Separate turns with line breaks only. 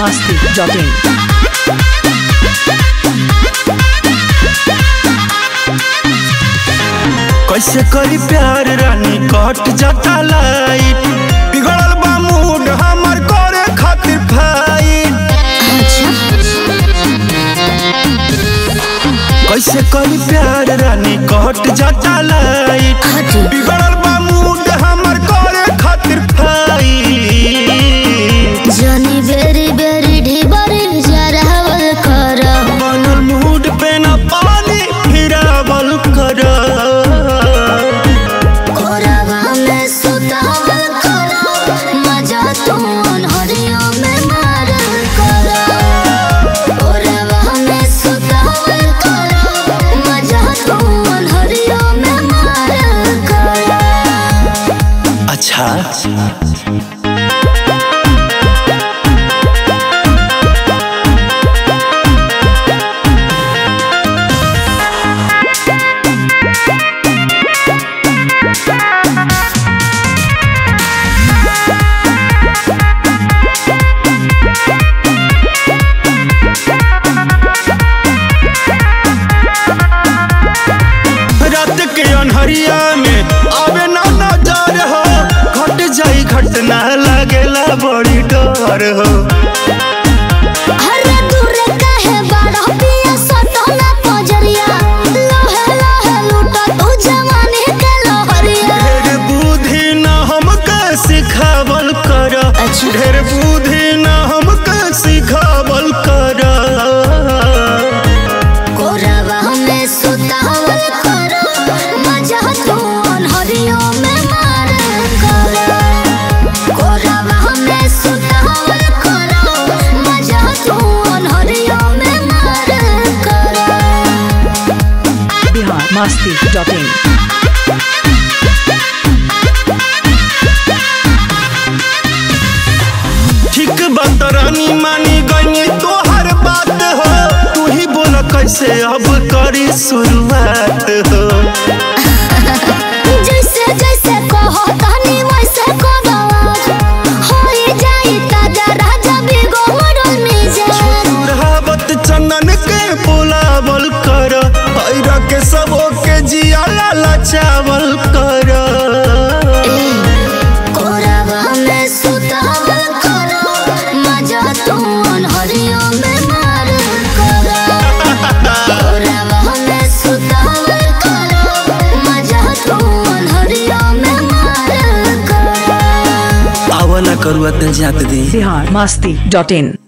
masti.in.
कैसे करी प्यार रानी कट जाता लाइट बिगड़ल बा मूड हमर करे खातिर फाइट कैसे करी प्यार रानी कट जाता लाइट बिगड़ल बा मूड हमर करे खातिर फाइट
जनी बेरी बेरी ढिबरी जरावल कर
बनल मूड पे न पानी फिरावल कर
कोरावा में सुतावल कर मजा तू अनहरियों में मारल कर कोरावा में सुतावल कर मजा तू अनहरियों में मारल कर
अच्छा रात के अनहरिया में आवे ना नजर हो घट जाई घटना लागेला बड़ी डर हो
हरे दूर काहे बाड़ा पिया सटना पजरिया लोहे लोहे लूटा तू जवानी के लोहरिया
ढेर बुद्धि न हमके सिखावल कर
अच्छा।
ढेर बुद्धि न हमके सिखावल कर
कोरावा में सुतावल कर मजा तू अनहरियों में मारल कर कोरावा में सुतावल कर मजा तू अनहरियों में मारल कर
Bihar masti.in.
ठीक बात रानी मानी गई तोहर बात हो तू ही बोल कैसे अब करी शुरुआत हो
जैसे जैसे कहो तनी वैसे करो होई जाई ताजा राजा बिगो मरल मिजाज
सुरहावत चंदन के बोलावल कर हैरा के सबो के जिया लाला चावल कर
कोरावा में सुतावल करो मजा तू अनहरियों में मारल करो कोरावा में सुतावल करो मजा तू अनहरियों में मारल करो
आवा ना करुआ दिल जात दी
Bihar masti.in.